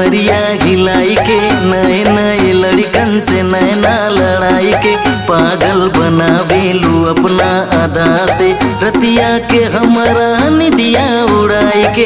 कमरिया हिलाई के नए नए लड़कन से नैना लड़ाई के पागल बनावेलू अपना अदा से रतिया के हमारा निदिया उड़ाई के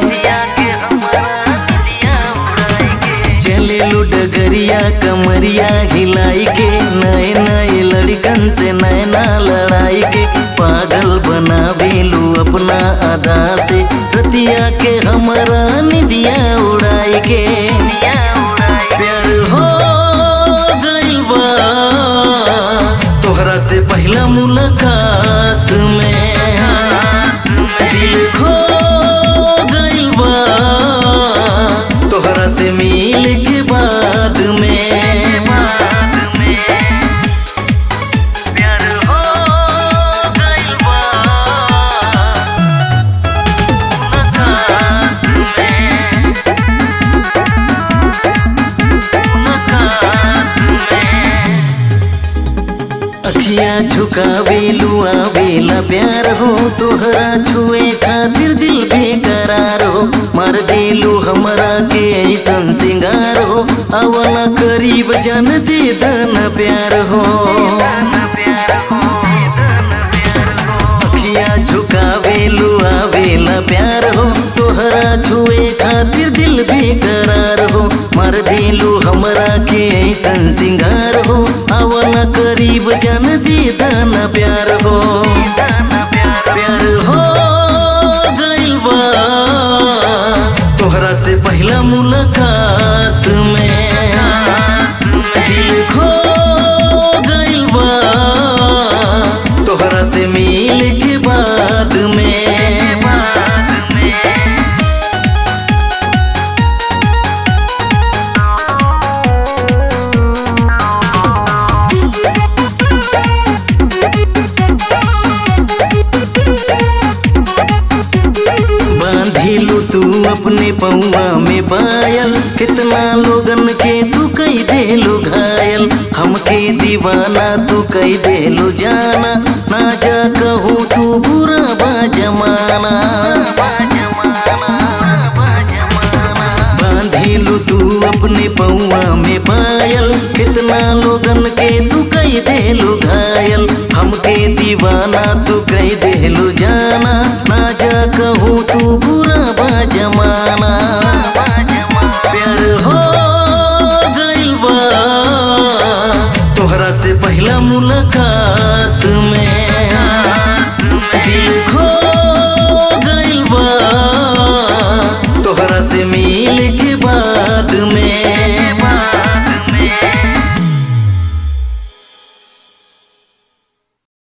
चले डगरिया कमरिया हिलाई के नए नए लड़कन से नैना लड़ाई के पागल बनावेलू अपना अदा से रतिया के हमारा निदिया उड़ाई के प्यार हो गइल बा तोहरा से पहला मुलाकात में दिल खो गइल बा तोहरा से मिल के बाद में प्यार हो गइल बा मुलाकात में अखिया झुकावेलू आवेला प्यार हो तोहरा छुए खातिर दिल बेकरार हो मार देलू हमरा के ऐसन सिंगार हो अवना करीब जान दे दन प्यार हो अखिया झुकावेलू आवेला प्यार हो तोहरा छुए खातिर दिल बेकरार हो मार देलू हमरा के ऐसन सिंगार हो अवना करीब जान दे दाना प्यार हो प्यार हो गइल बा तोहरा से पहला मुलाकात में दिल खो गइल बा तोहरा से मिल के बाद में बांधिलू तू अपने पौआ में पायल कितना लोगन के तू कई देलू घायल हमके दीवाना तू कई देलू जाना ना जा कहूँ तू बुरा बा जमाना बांधिलू तू अपने पौआ में पायल कितना लोगन के तू कई देलू घायल हमके दीवाना तू कई देलू